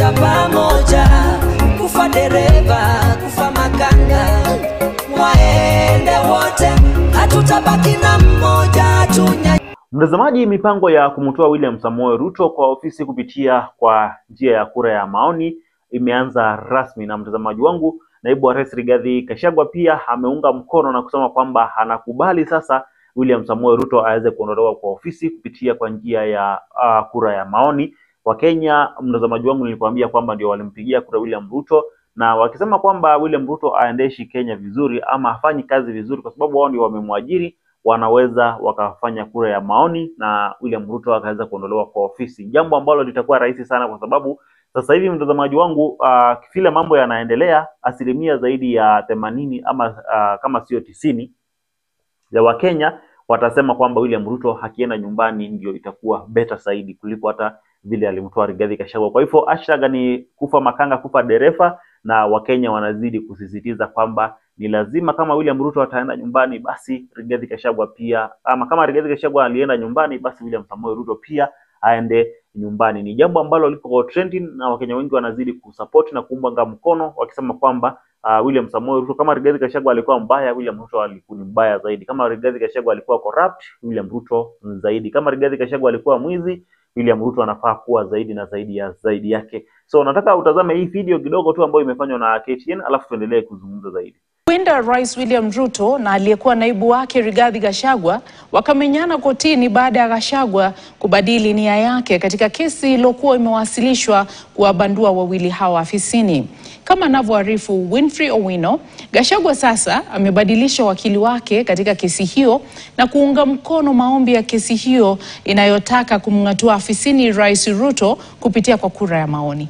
tutafika pamoja, kufa dereva, kufa makanga, waende wote, hatutabaki na mmoja tunya Mtazamaji, mipango ya kumtoa William Samoei Ruto kwa ofisi kupitia kwa njia ya kura ya maoni imeanza rasmi, na mtazamaji wangu, naibu wa rais Rigathi Gachagua pia ameunga mkono na kusema kwamba anakubali sasa William Samoei Ruto aweze kuondolewa kwa ofisi kupitia kwa njia ya uh, kura ya maoni. Wakenya, mtazamaji wangu, nilikwambia kwamba ndio walimpigia kura William Ruto na wakisema kwamba William Ruto aendeshi Kenya vizuri ama hafanyi kazi vizuri, kwa sababu wao ndio wamemwajiri wanaweza wakafanya kura ya maoni na William Ruto akaweza kuondolewa kwa ofisi, jambo ambalo litakuwa rahisi sana, kwa sababu sasa hivi mtazamaji wangu, uh, vile mambo yanaendelea, asilimia zaidi ya themanini ama uh, kama sio tisini ya Wakenya watasema kwamba William Ruto akienda nyumbani ndio itakuwa beta zaidi kuliko hata vile alimtoa Rigathi Gachagua. Kwa hivyo hashtag ni kufa makanga kufa dereva, na Wakenya wanazidi kusisitiza kwamba ni lazima kama William Ruto ataenda nyumbani, basi Rigathi Gachagua pia, ama kama Rigathi Gachagua alienda nyumbani, basi William Samoei Ruto pia aende nyumbani. Ni jambo ambalo liko trending na Wakenya wengi wanazidi kusupport na kuunga mkono wakisema kwamba uh, William Samoei Ruto kama Rigathi Gachagua alikuwa mbaya, William Ruto alikuwa ni mbaya zaidi. Kama Rigathi Gachagua alikuwa corrupt, William Ruto ni zaidi. Kama Rigathi Gachagua alikuwa mwizi, William Ruto anafaa kuwa zaidi na zaidi ya zaidi yake. So nataka utazame hii video kidogo tu ambayo imefanywa na KTN, alafu tuendelee kuzungumza zaidi. Huenda Rais William Ruto na aliyekuwa naibu wake Rigathi Gachagua wakamenyana kotini baada ya Gachagua kubadili nia yake katika kesi iliyokuwa imewasilishwa kuwabandua wawili hawa afisini. Kama anavyoarifu Winfrey Owino, Gachagua sasa amebadilisha wakili wake katika kesi hiyo na kuunga mkono maombi ya kesi hiyo inayotaka kumng'atua afisini Rais Ruto kupitia kwa kura ya maoni.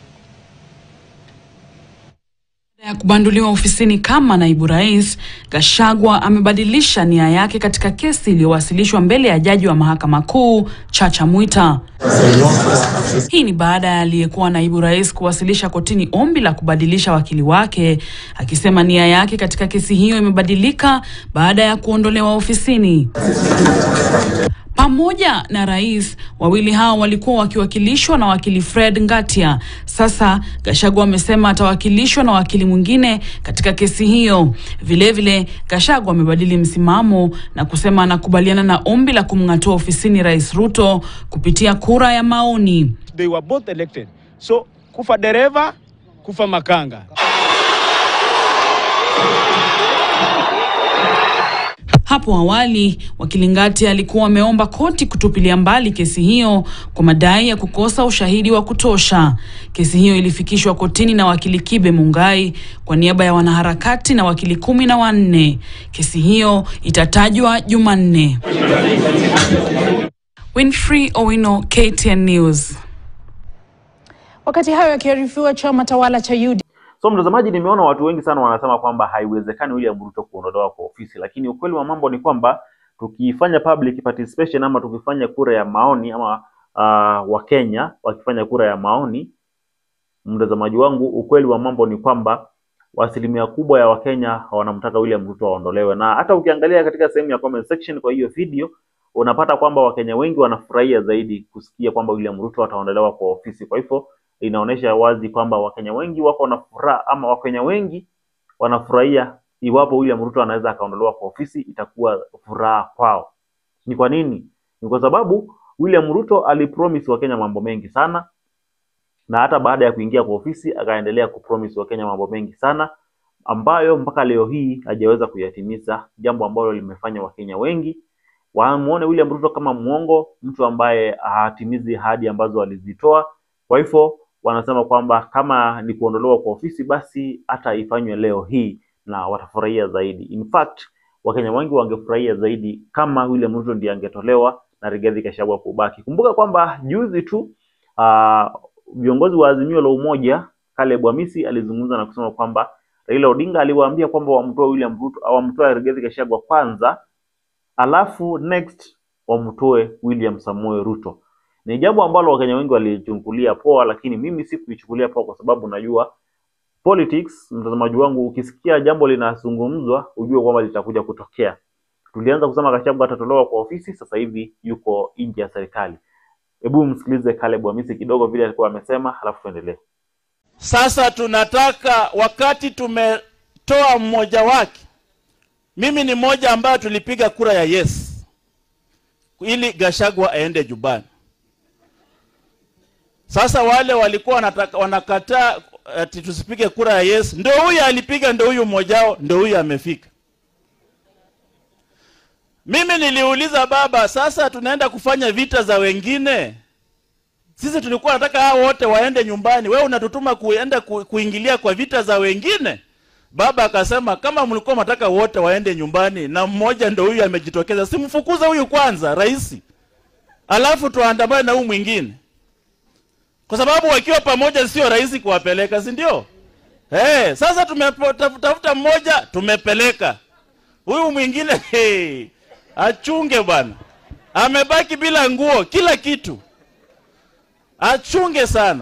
Baada ya kubanduliwa ofisini kama naibu rais, Gachagua amebadilisha nia yake katika kesi iliyowasilishwa mbele ya jaji wa mahakama kuu Chacha Mwita. Hii ni baada ya aliyekuwa naibu rais kuwasilisha kotini ombi la kubadilisha wakili wake, akisema nia yake katika kesi hiyo imebadilika baada ya kuondolewa ofisini. Pamoja na rais, wawili hao walikuwa wakiwakilishwa na wakili Fred Ngatia. Sasa Gachagua amesema atawakilishwa na wakili mwingine katika kesi hiyo. Vilevile, Gachagua amebadili msimamo na kusema anakubaliana na ombi la kumng'atua ofisini Rais Ruto kupitia kura ya maoni. they were both elected. So kufa dereva, kufa makanga. Hapo awali wakili Ngati alikuwa ameomba koti kutupilia mbali kesi hiyo kwa madai ya kukosa ushahidi wa kutosha. Kesi hiyo ilifikishwa kotini na wakili Kibe Mungai kwa niaba ya wanaharakati na wakili kumi na wanne. Kesi hiyo itatajwa Jumanne. Winfrey Owino, KTN News. Wakati hayo yakiarifiwa, chama tawala cha UD So mtazamaji, nimeona watu wengi sana wanasema kwamba haiwezekani William Ruto kuondolewa kwa ofisi, lakini ukweli wa mambo ni kwamba tukifanya public participation ama tukifanya kura ya maoni ama uh, Wakenya wakifanya kura ya maoni, mtazamaji wangu, ukweli wa mambo ni kwamba asilimia kubwa ya Wakenya wanamtaka William Ruto aondolewe, na hata ukiangalia katika sehemu ya comment section kwa hiyo video unapata kwamba Wakenya wengi wanafurahia zaidi kusikia kwamba William Ruto ataondolewa kwa ofisi. Kwa hivyo inaonyesha wazi kwamba Wakenya wengi wako na furaha ama Wakenya wengi wanafurahia iwapo William Ruto anaweza akaondolewa kwa ofisi, itakuwa furaha kwao. Ni kwa nini? Ni kwa sababu William Ruto alipromise Wakenya mambo mengi sana, na hata baada ya kuingia kwa ofisi akaendelea kupromise Wakenya mambo mengi sana ambayo mpaka leo hii hajaweza kuyatimiza, jambo ambalo limefanya Wakenya wengi wamuone William Ruto kama mwongo, mtu ambaye hatimizi ahadi ambazo alizitoa. Kwa hivyo wanasema kwamba kama ni kuondolewa kwa ofisi, basi hata ifanywe leo hii na watafurahia zaidi. In fact, Wakenya wengi wangefurahia zaidi kama William Ruto ndiye angetolewa na Rigathi Gachagua kubaki. Kumbuka kwamba juzi tu ah, viongozi wa Azimio la Umoja Caleb Amisi alizungumza na kusema kwamba Raila Odinga aliwaambia kwamba wamtoe William Ruto au wamtoe Rigathi Gachagua kwanza, alafu next wamtoe William Samoei Ruto. Ni jambo ambalo Wakenya wengi walichukulia poa, lakini mimi sikuichukulia poa kwa sababu najua politics. Mtazamaji wangu, ukisikia jambo linazungumzwa ujue kwamba litakuja kutokea. Tulianza kusema Gachagua atatolewa kwa ofisi, sasa hivi yuko nje ya serikali. Hebu msikilize Caleb Hamisi kidogo vile alikuwa amesema, halafu tuendelee. Sasa tunataka wakati tumetoa mmoja wake, mimi ni mmoja ambayo tulipiga kura ya yes ili Gashagwa aende Jubani. Sasa wale walikuwa wanataka, wanakataa ati tusipige kura ya yes, ndio huyu alipiga, ndio huyu mmoja wao, ndio huyu amefika. Mimi niliuliza baba, sasa tunaenda kufanya vita za wengine sisi tulikuwa nataka hao wote waende nyumbani, wewe unatutuma kuenda ku, kuingilia kwa vita za wengine. Baba akasema kama mlikuwa mnataka wote waende nyumbani na mmoja ndo huyu amejitokeza, simfukuze huyu kwanza rais, alafu tuandamane na huyu mwingine, kwa sababu wakiwa pamoja sio rahisi kuwapeleka, si ndio? Hey, sasa tumetafuta mmoja tumepeleka, huyu mwingine hey, achunge bwana, amebaki bila nguo, kila kitu achunge sana.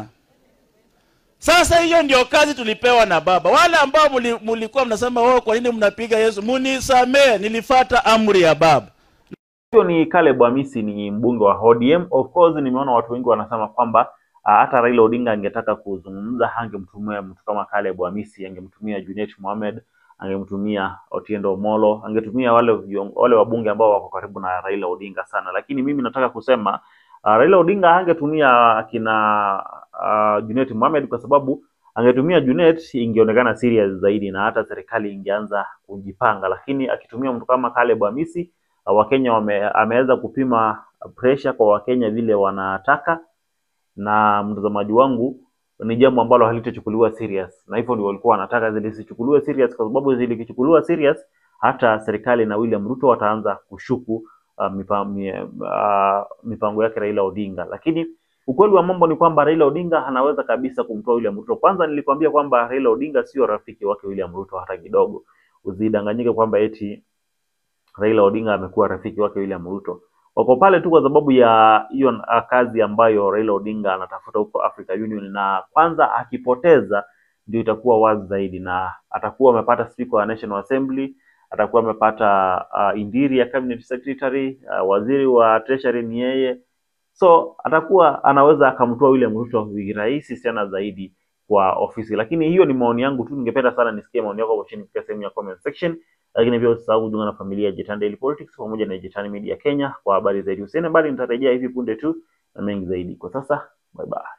Sasa hiyo ndio kazi tulipewa na baba. Wale ambao muli, mulikuwa mnasema oh, kwa nini mnapiga Yesu, munisamee, nilifata amri ya baba. Huyo ni Caleb Hamisi, ni mbunge wa ODM. Of course nimeona watu wengi wanasema kwamba ah, hata Raila Odinga angetaka kuzungumza, angemtumia mtu kama Caleb Hamisi, angemtumia Junet Mohamed, angemtumia Otiendo Omolo, angetumia wale vion- wale wabunge ambao wako karibu na Raila Odinga sana, lakini mimi nataka kusema Uh, Raila Odinga angetumia akina uh, Junet Mohamed kwa sababu angetumia Junet ingeonekana serious zaidi na hata serikali ingeanza kujipanga, lakini akitumia mtu kama Caleb Hamisi uh, Wakenya wame, ameweza kupima pressure kwa Wakenya vile wanataka, na mtazamaji wangu, ni jambo ambalo halitachukuliwa serious, na hivyo ndio walikuwa wanataka zilisichukuliwe serious, kwa sababu zilikichukuliwa serious hata serikali na William Ruto wataanza kushuku uh, mipa, mi, uh, mipango yake Raila Odinga. Lakini ukweli wa mambo ni kwamba Raila Odinga anaweza kabisa kumtoa William Ruto. Kwanza nilikwambia kwamba Raila Odinga sio rafiki wake William Ruto hata kidogo. Usidanganyike kwamba eti Raila Odinga amekuwa rafiki wake William Ruto. Wako pale tu kwa sababu ya hiyo uh, kazi ambayo Raila Odinga anatafuta huko Africa Union, na kwanza akipoteza ndio itakuwa wazi zaidi, na atakuwa amepata speaker wa National Assembly atakuwa amepata uh, interior cabinet secretary uh, waziri wa treasury ni yeye, so atakuwa anaweza akamtoa William Ruto virahisi sana zaidi kwa ofisi. Lakini hiyo ni maoni yangu tu, ningependa sana nisikie maoni yako hapo chini katika sehemu ya comment section, lakini pia usisahau kujiunga na familia ya Jetan Daily Politics pamoja na Jetan Media Kenya kwa habari zaidi. Usiende mbali, nitarejea hivi punde tu na mengi zaidi. Kwa sasa, bye bye.